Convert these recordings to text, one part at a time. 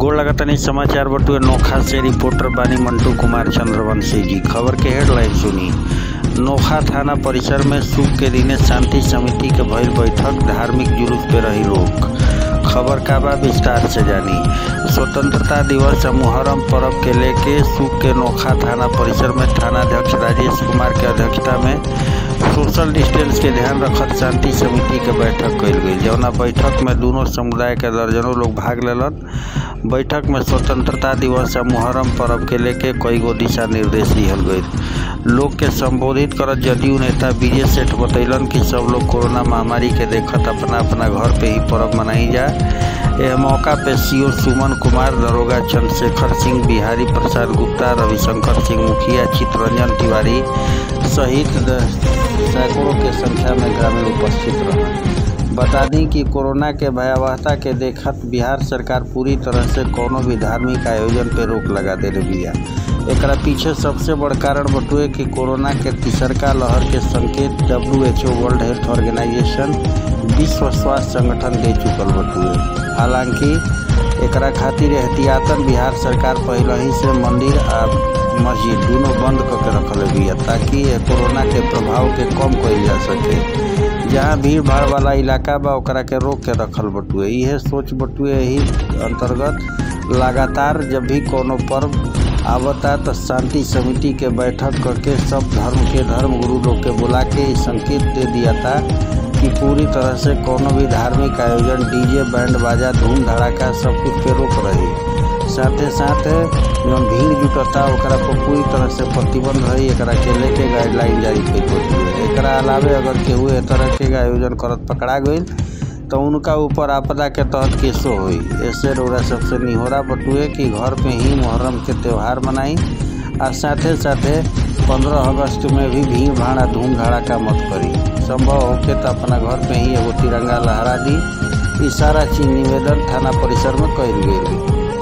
गोड़ लगातानी समाचार बटुए नोखा से रिपोर्टर बानी मंटू कुमार चंद्रवंशी जी खबर के हेडलाइन सुनी नोखा थाना परिसर में सुख के दिने शांति समिति के भइल बैठक धार्मिक जुलूस पे रही रोक खबर का बा विस्तार से जानी स्वतंत्रता दिवस और मुहर्रम पर्व के लेके सुख के नोखा थाना परिसर में थानाध्यक्ष राजेश कुमार के अध्यक्षता में सोशल डिस्टेंस के ध्यान रखत शांति समिति के बैठक कइल गई जौना बैठक में दोनों समुदाय के दर्जनों लोग भाग लेलन बैठक में स्वतंत्रता दिवस और मुहर्रम पर्व के लेके कई गो दिशा निर्देश दिहल गई लोग के संबोधित करत जदयू नेता विजय सेठ बतैलन कि सब लोग कोरोना महामारी के देखत अपना अपना घर पे ही पर्व मनाई जाए यह मौका पे सीओ सुमन कुमार दरोगा चंद्रशेखर सिंह बिहारी प्रसाद गुप्ता रविशंकर सिंह मुखिया चित्तरंजन तिवारी सहित सैकड़ों के संख्या में ग्रामीण उपस्थित रहे बता दी कि कोरोना के भयावहता के देखत बिहार सरकार पूरी तरह से कोनो भी धार्मिक आयोजन पे रोक लगा देले बिया एकरा पीछे सबसे बड़ कारण बटुए कि कोरोना के तीसरका लहर के संकेत W H O world health organization विश्व स्वास्थ्य संगठन दे चुकल बटुए हालांकि एकरा खातिर एहतियातन बिहार सरकार पहले ही से मंदिर आ मस्जिद दोनों बंद करके रखल बिया ताकि कोरोना के प्रभाव के कम कइल जा सके जहाँ भीड़ भाड़ वाला इलाका बा ओकरा के रोक के रखल बटुए इहे सोच बटुए ही अंतर्गत लगातार जब भी कोनो पर्व आवता तो शांति समिति के बैठक करके सब धर्म के धर्म गुरु लोग के बुला के संकेत दे दिया था कि पूरी तरह से कोनो भी धार्मिक आयोजन डीजे बैंड बाजा धूम धड़ाका सब कुछ पे रोक रही साथे साथ जौन भीड़ जुटता ओकरा पर पूरी तरह से प्रतिबंध रही एकरा के लेके गाइडलाइन जारी कई है एकरा अलावे अगर केहू ए तरह के आयोजन करत पकड़ा गई तो उनका ऊपर आपदा के तहत केसो हुई ऐसे रौरा सबसे निहोरा बटुए कि घर पे ही मुहर्रम के त्यौहार मनाई और साथे साथे पंद्रह अगस्त में भी भीड़ भाड़ा धूम धड़ाका मत करी संभव होके तो अपना घर पे ही एगो तिरंगा लहरा दी ई सारा चीज निवेदन थाना परिसर में कल गई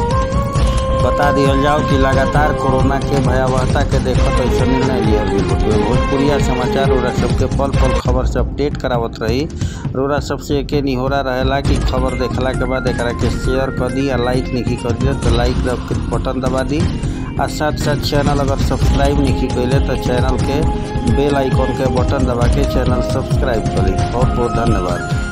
बता दियल जाओ कि लगातार कोरोना के भयावहता के देखत ऐसा निर्णय लिया गई भोजपुरिया समाचार रोरा सबके पल पल खबर से अपडेट करावत रही रोरा सबसे एके निहोरा रहेला कि खबर देखला के बाद एक के शेयर कर दी या लाइक नहीं कर दिए तो लाइक बटन दबा दी आ साथ साथ चैनल अगर सब्सक्राइब नहीं कैले तो चैनल के बेल आइकॉन के बटन दबा के चैनल सब्सक्राइब करी बहुत बहुत धन्यवाद